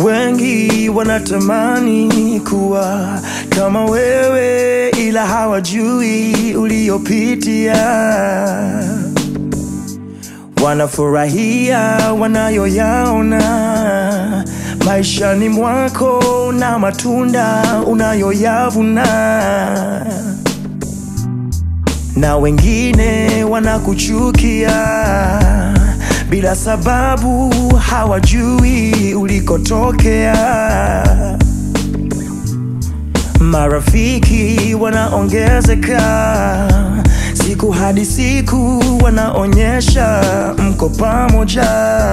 Wengi wanatamani kuwa kama wewe, ila hawajui uliopitia. Wanafurahia wanayoyaona maishani mwako na matunda unayoyavuna, na wengine wanakuchukia bila sababu, hawajui ulikotokea. Marafiki wanaongezeka siku hadi siku, wanaonyesha mko pamoja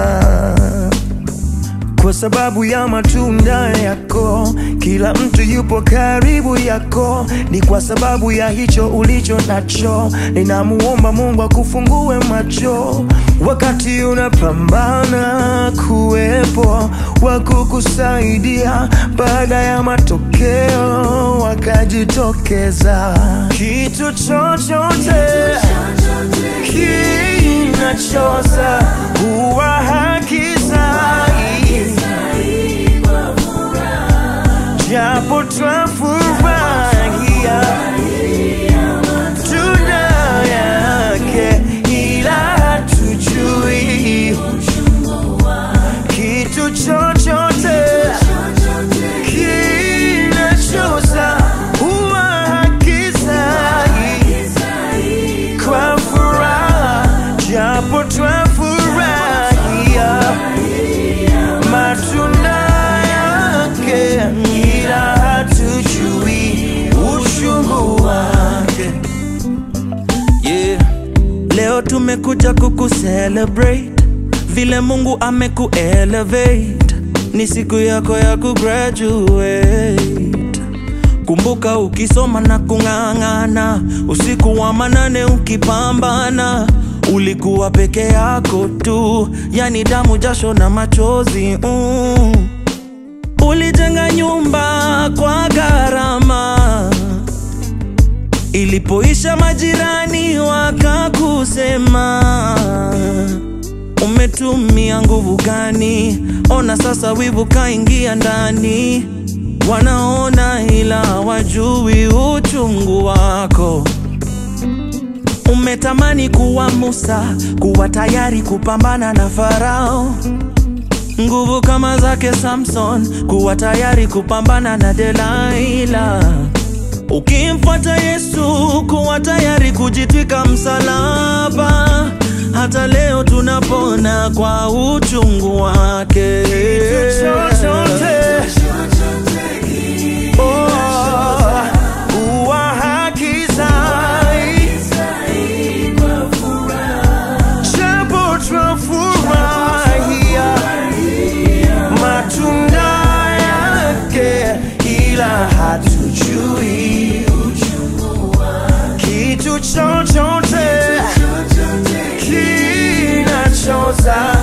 kwa sababu ya matunda yako. Kila mtu yupo karibu yako, ni kwa sababu ya hicho ulicho nacho. Ninamuomba Mungu akufungue macho wakati unapambana, kuwepo wa kukusaidia baada ya matokeo wakajitokeza. Kitu chochote kinachoza huwa hakizai, japo twafurahia tunda yake, ila hatujui kitu chochote kinachoza huwa hakizai kwa furaha, japo twafurahia matunda yake, ila hatujui uchungu wake. Yeah. Leo tumekuja kukucelebrate vile Mungu amekuelevate, ni siku yako ya kugraduate. Kumbuka ukisoma na kung'ang'ana, usiku wa manane ukipambana, ulikuwa peke yako tu, yani damu, jasho na machozi mm. Ulijenga nyumba kwa gharama Ilipoisha majirani wakakusema, umetumia nguvu gani? Ona sasa wivu kaingia ndani, wanaona ila wajui uchungu wako. Umetamani kuwa Musa, kuwa tayari kupambana na Farao, nguvu kama zake Samson, kuwa tayari kupambana na Delaila. Ukimfuata Yesu, kuwa tayari kujitwika msalaba. Hata leo tunapona kwa uchungu wake. chochote oh, huwa hakizai, japo twafurahia matunda yake, ila hatujui kitu chochote kinachoza